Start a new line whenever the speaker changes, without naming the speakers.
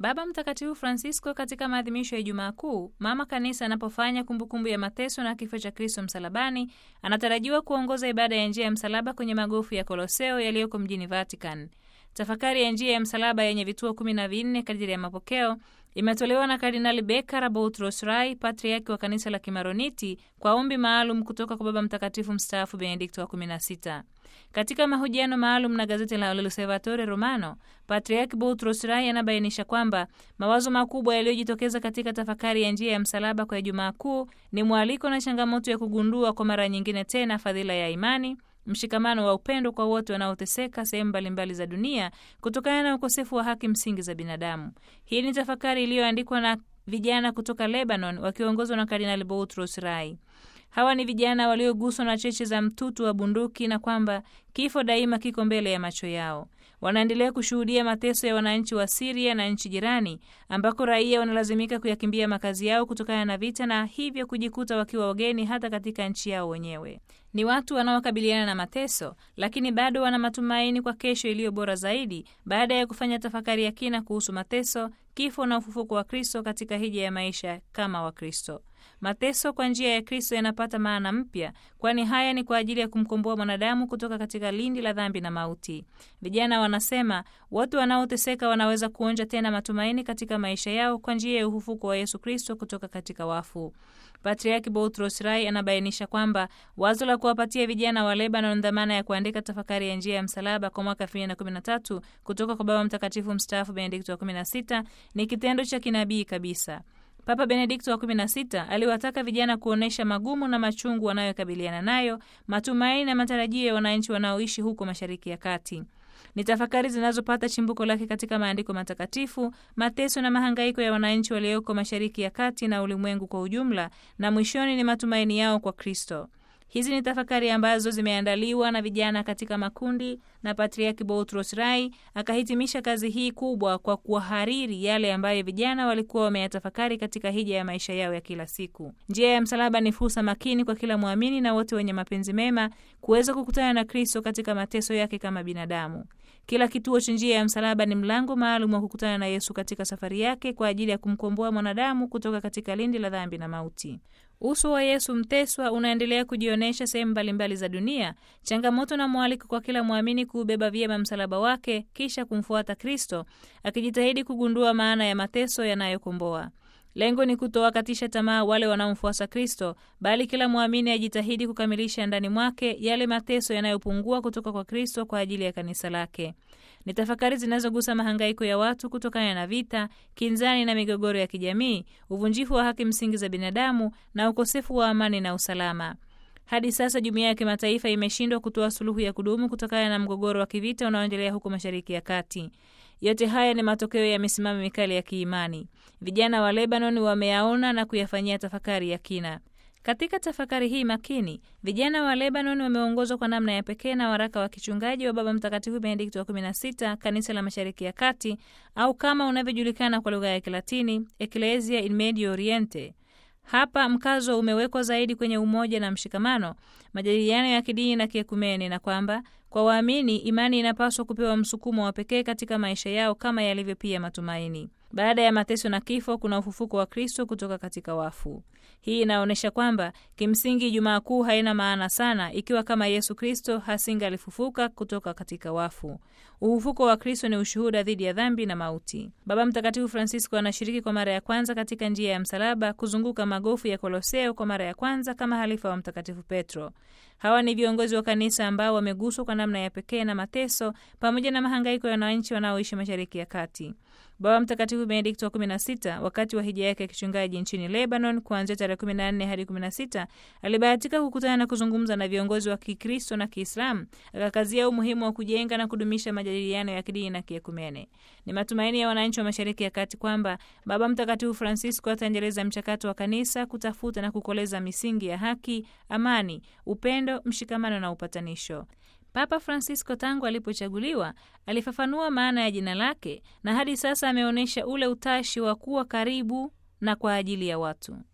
Baba Mtakatifu Francisco katika maadhimisho ya Ijumaa Kuu, mama kanisa anapofanya kumbukumbu ya mateso na kifo cha Kristo msalabani, anatarajiwa kuongoza ibada ya njia ya msalaba kwenye magofu ya Koloseo yaliyoko mjini Vatican. Tafakari ya njia ya msalaba yenye vituo kumi na vinne kadiri ya mapokeo imetolewa na Kardinali Bekara Boutros Rai, patriaki wa kanisa la Kimaroniti, kwa ombi maalum kutoka kwa Baba Mtakatifu mstaafu Benedikto wa 16. Katika mahojiano maalum na gazeti la L'Osservatore Romano, Patriaki Boutros Rai anabainisha kwamba mawazo makubwa yaliyojitokeza katika tafakari ya njia ya msalaba kwa Ijumaa Kuu ni mwaliko na changamoto ya kugundua kwa mara nyingine tena fadhila ya imani mshikamano wa upendo kwa wote wanaoteseka sehemu mbalimbali za dunia kutokana na ukosefu wa haki msingi za binadamu. Hii ni tafakari iliyoandikwa na vijana kutoka Lebanon wakiongozwa na Kardinali Boutros Rai. Hawa ni vijana walioguswa na cheche za mtutu wa bunduki na kwamba kifo daima kiko mbele ya macho yao. Wanaendelea kushuhudia mateso ya wananchi wa Siria na nchi jirani ambako raia wanalazimika kuyakimbia makazi yao kutokana na vita na hivyo kujikuta wakiwa wageni hata katika nchi yao wenyewe. Ni watu wanaokabiliana na mateso, lakini bado wana matumaini kwa kesho iliyo bora zaidi baada ya kufanya tafakari ya kina kuhusu mateso, kifo na ufufuko wa Kristo katika hija ya maisha kama Wakristo. Mateso kwa njia ya Kristo yanapata maana mpya, kwani haya ni kwa ajili ya kumkomboa mwanadamu kutoka katika lindi la dhambi na mauti. Vijana wanasema watu wanaoteseka wanaweza kuonja tena matumaini katika maisha yao kwa njia ya ufufuko wa Yesu Kristo kutoka katika wafu. Patriaki Boutros Rai anabainisha kwamba wazo la kuwapatia vijana wa Lebanon dhamana ya kuandika tafakari ya njia ya msalaba kwa mwaka 2013 kutoka kwa Baba Mtakatifu mstaafu Benedikto wa 16 ni kitendo cha kinabii kabisa. Papa Benedikto wa 16 aliwataka vijana kuonyesha magumu na machungu wanayokabiliana nayo, matumaini na matarajio ya wananchi wanaoishi huko Mashariki ya Kati. Ni tafakari zinazopata chimbuko lake katika maandiko matakatifu, mateso na mahangaiko ya wananchi walioko Mashariki ya Kati na ulimwengu kwa ujumla, na mwishoni ni matumaini yao kwa Kristo. Hizi ni tafakari ambazo zimeandaliwa na vijana katika makundi, na Patriaki Boutros Rai akahitimisha kazi hii kubwa kwa kuwahariri yale ambayo vijana walikuwa wameyatafakari katika hija ya maisha yao ya kila siku. Njia ya msalaba ni fursa makini kwa kila mwamini na wote wenye mapenzi mema kuweza kukutana na Kristo katika mateso yake kama binadamu. Kila kituo cha njia ya msalaba ni mlango maalum wa kukutana na Yesu katika safari yake kwa ajili ya kumkomboa mwanadamu kutoka katika lindi la dhambi na mauti. Uso wa Yesu mteswa unaendelea kujionyesha sehemu mbalimbali za dunia, changamoto na mwaliko kwa kila mwamini kuubeba vyema msalaba wake, kisha kumfuata Kristo, akijitahidi kugundua maana ya mateso yanayokomboa. Lengo ni kutowakatisha tamaa wale wanaomfuasa Kristo, bali kila mwamini ajitahidi kukamilisha ndani mwake yale mateso yanayopungua kutoka kwa Kristo kwa ajili ya kanisa lake. Ni tafakari zinazogusa mahangaiko ya watu kutokana na vita, kinzani na migogoro ya kijamii, uvunjifu wa haki msingi za binadamu na ukosefu wa amani na usalama. Hadi sasa jumuiya ya kimataifa imeshindwa kutoa suluhu ya kudumu kutokana na mgogoro wa kivita unaoendelea huko Mashariki ya Kati. Yote haya ni matokeo ya misimamo mikali ya kiimani. Vijana wa Lebanon wameyaona na kuyafanyia tafakari ya kina. Katika tafakari hii makini, vijana wa Lebanon wameongozwa kwa namna ya pekee na waraka wa kichungaji wa Baba Mtakatifu Benedikto wa 16 kanisa la Mashariki ya Kati, au kama unavyojulikana kwa lugha ya Kilatini, Ecclesia in Medio Oriente. Hapa mkazo umewekwa zaidi kwenye umoja na mshikamano, majadiliano ya kidini na kiekumeni, na kwamba kwa waamini imani inapaswa kupewa msukumo wa pekee katika maisha yao kama yalivyo pia matumaini. Baada ya mateso na kifo kuna ufufuko wa Kristo kutoka katika wafu. Hii inaonyesha kwamba kimsingi Ijumaa Kuu haina maana sana ikiwa kama Yesu Kristo hasingalifufuka kutoka katika wafu. Ufufuko wa Kristo ni ushuhuda dhidi ya dhambi na mauti. Baba Mtakatifu Francisco anashiriki kwa mara ya kwanza katika njia ya msalaba kuzunguka magofu ya Koloseo kwa mara ya kwanza kama halifa wa Mtakatifu Petro. Hawa ni viongozi wa kanisa ambao wameguswa kwa namna ya pekee na mateso pamoja na mahangaiko ya wananchi wanaoishi Mashariki ya Kati. Baba Mtakatifu Benedikto wa 16 wakati wa hija yake ya kichungaji nchini Lebanon kuanzia tarehe 14 hadi 16 alibahatika kukutana na kuzungumza na viongozi wa Kikristo na Kiislamu, akakazia umuhimu wa kujenga na kudumisha majadiliano ya kidini na kiekumene. Ni matumaini ya wananchi wa Mashariki ya Kati kwamba Baba Mtakatifu Francisco ataendeleza mchakato wa kanisa kutafuta na kukoleza misingi ya haki, amani, upendo, mshikamano na upatanisho. Papa Francisco tangu alipochaguliwa alifafanua maana ya jina lake na hadi sasa ameonyesha ule utashi wa kuwa karibu na kwa ajili ya watu.